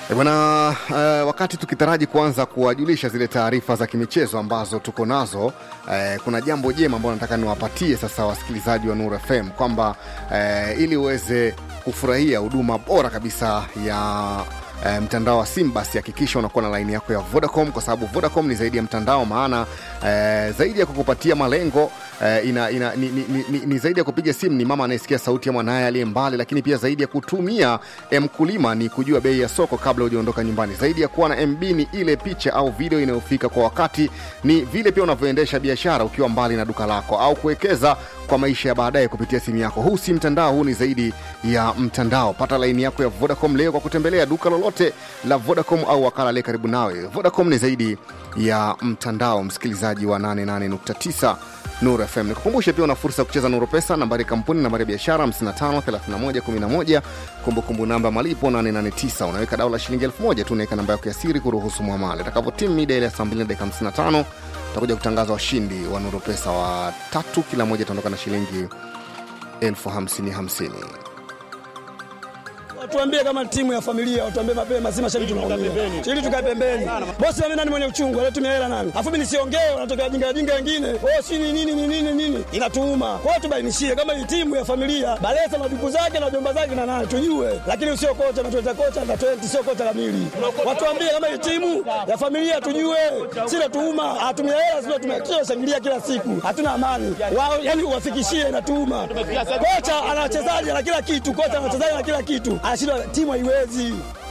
E bwana uh, wakati tukitaraji kuanza kuwajulisha zile taarifa za kimichezo ambazo tuko nazo uh, kuna jambo jema ambalo nataka niwapatie sasa wasikilizaji wa Nuru FM kwamba uh, ili uweze kufurahia huduma bora kabisa ya E, mtandao wa sim basi hakikisha unakuwa na laini yako ya vodacom kwa sababu vodacom ni zaidi ya mtandao maana e, zaidi ya kukupatia malengo e, ina, ina, ni, ni, ni, ni, ni zaidi ya kupiga simu ni mama anayesikia sauti ya mwanaye aliye mbali lakini pia zaidi ya kutumia e, mkulima ni kujua bei ya soko kabla hujaondoka nyumbani zaidi ya kuwa na mb ni ile picha au video inayofika kwa wakati ni vile pia unavyoendesha biashara ukiwa mbali na duka lako au kuwekeza kwa maisha ya baadaye kupitia simu yako huu si mtandao huu ni zaidi ya mtandao pata laini yako ya vodacom leo kwa kutembelea duka lolote la vodacom au wakala aliye karibu nawe vodacom ni zaidi ya mtandao msikilizaji wa 88.9 Nuru FM. Nikukumbushe pia una fursa ya kucheza Nuru Pesa, nambari ya kampuni, nambari ya biashara 553111, kumbukumbu namba malipo 889. Unaweka dau la shilingi 1000 tu, unaweka namba yako ya siri kuruhusu mwamala. Itakapotimu mida ile ya saa 2 na dakika 55 utakuja kutangaza washindi wa Nuru Pesa wa tatu, kila mmoja ataondoka na shilingi elfu hamsini hamsini. Watuambie kama timu ya familia, watuambie mapema, si mashabiki tunaumia. Ili tukae pembeni. Bosi mimi nani mwenye uchungu, anatumia hela nani? Afu mimi nisiongee, wanatokea jinga jinga wengine. Oh, si ni nini ni nini nini? Inatuuma. Kwa hiyo tubainishie kama ni timu ya familia, Balesa na ndugu zake na jomba zake na nani tujue. Lakini usio kocha na tueta kocha na 20 sio kocha kamili. Watuambie kama ni timu ya familia tujue. Si natuuma, atumia hela sio tumekio shangilia kila siku. Hatuna amani. Wao yani uwafikishie inatuuma. Kocha ana wachezaji na kila kitu, kocha ana wachezaji na kila kitu anashindwa timu haiwezi